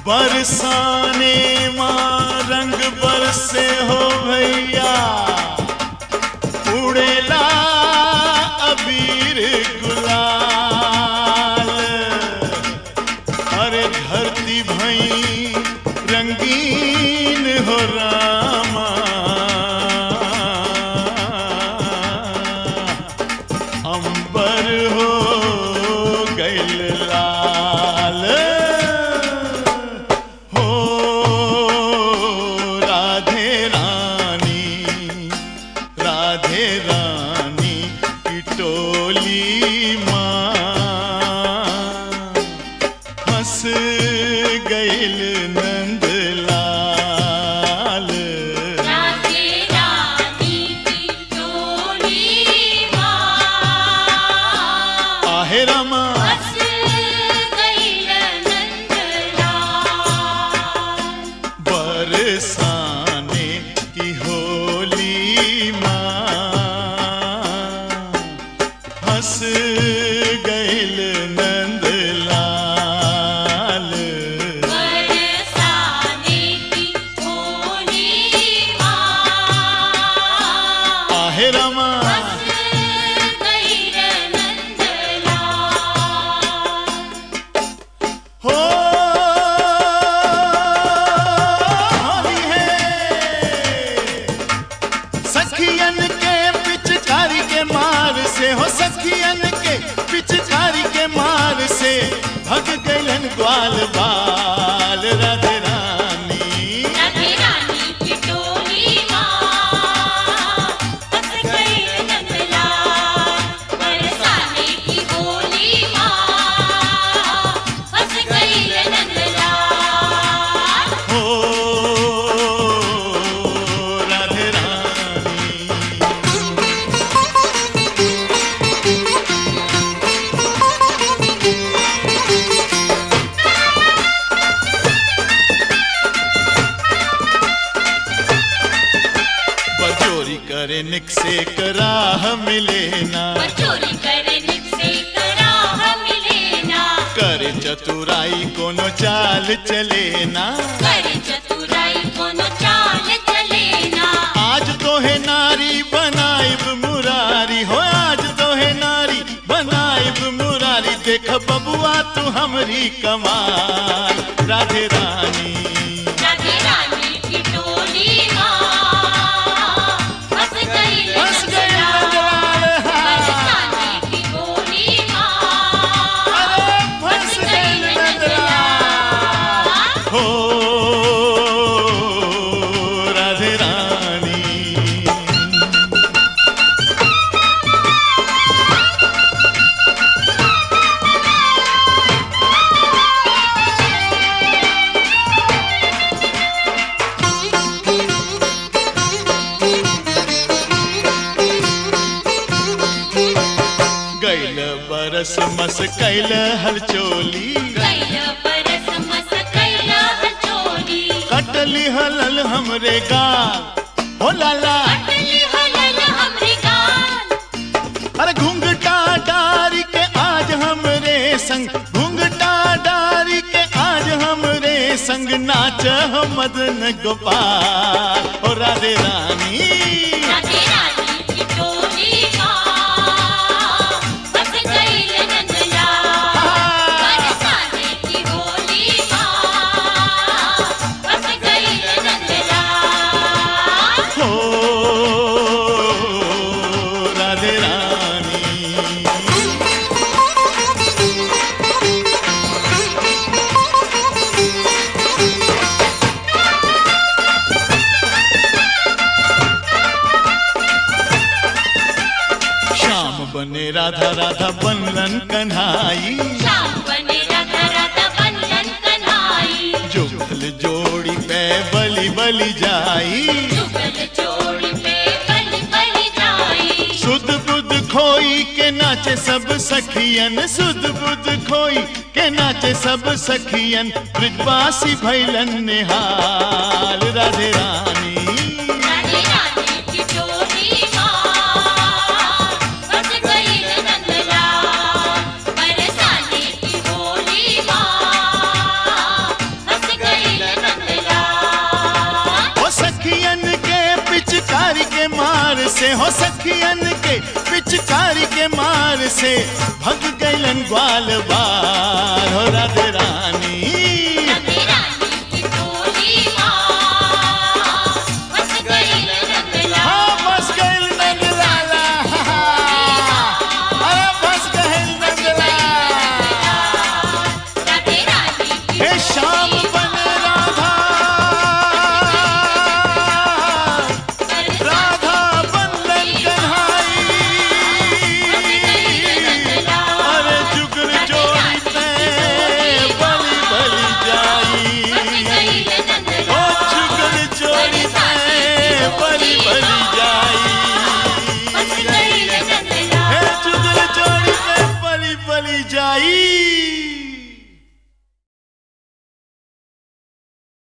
बरसाने माँ रंग बरसे हो भैया उड़ेला अबीर गुलाल अरे धरती भई रंगीन हो रामा अंबर हो गैल लाल हो राधे रानी राधे रानी की टोली माँ हंस गैल नंदलाल राधे रानी की टोली माँ आहे रामा हंस गईल नंदलाल बरसाने की होली माँ हंस गैल नंदलाल बरसाने की होली माँ आहे रामा हंस गईल नंदलाल हो होली है सखियन के पिचकारी के मार से हो सखियन के पिचकारी के मार से भग गलन ग्वाल बाल राधे रानी राधे रानी की टोली माँ हंस गईल नंदलाल बरसाने की होली माँ हंस गईल नंदलाल हो राधे रानी बजोरी करे निक से कराह मिले ना चोरी करने से कराह मिले ना करे चतुराई कोनो चाल चले ना कर चतुराई कोनो चाल चले ना आज तो है नारी बनाइब मुरारी हो आज तो है नारी बनाइब मुरारी देख बबुआ तू हमरी कमाल राधे रानी राधे रानी की टोली माँ हंस गई हंस गई नंदलाल नंदलाल, हाँ। बरसाने की होली माँ अरे फंस गई नंदलाल। हो राधे रानी गैल बरस मस कैल हलचोली कैल परस मस कैल हचोली कटली हलल हमरे गाल हो लाला अटली हलल हमरे गाल अरे घूंघटा डारी के आज हमरे संग घूंघटा डारी के आज हमरे संग नाच मदन गोपाल ओ राधे रानी राधे रानी की टोली माँ हंस गईल नंदलाल बरसाने की होली माँ हंस गईल नंदलाल हो राधे रानी श्याम बने राधा राधा बनलन कन्हाई श्याम बने राधा राधा बंधन कन्हाई जुगल जोड़ी पे बलि बलि जाई जुगल जोड़ी पे बलि बलि जाई सुध बुध खोई के नाचे सब सखियन सुध बुध खोई के नाचे सब सखियन ब्रजवासी भैलन निहाल राधे रानी राधे रानी की टोली माँ बस गई नंदलाल बरसाने की होली माँ हंस मार से हो सखियन के पिचकारी के मार से भग गैलन ग्वाल बार हो राधे रानी राधे रानी की टोली माँ बस गई नंदलाल हाँ बस गैल नंदलाला अरे बस गैल नंदलाला राधे रानी की हे श्याम बन राधा राधा बंधन कन्हाई अरे जुगल जोड़ी ते बलि बलि जाई गई ओ जुगल जोड़ी सा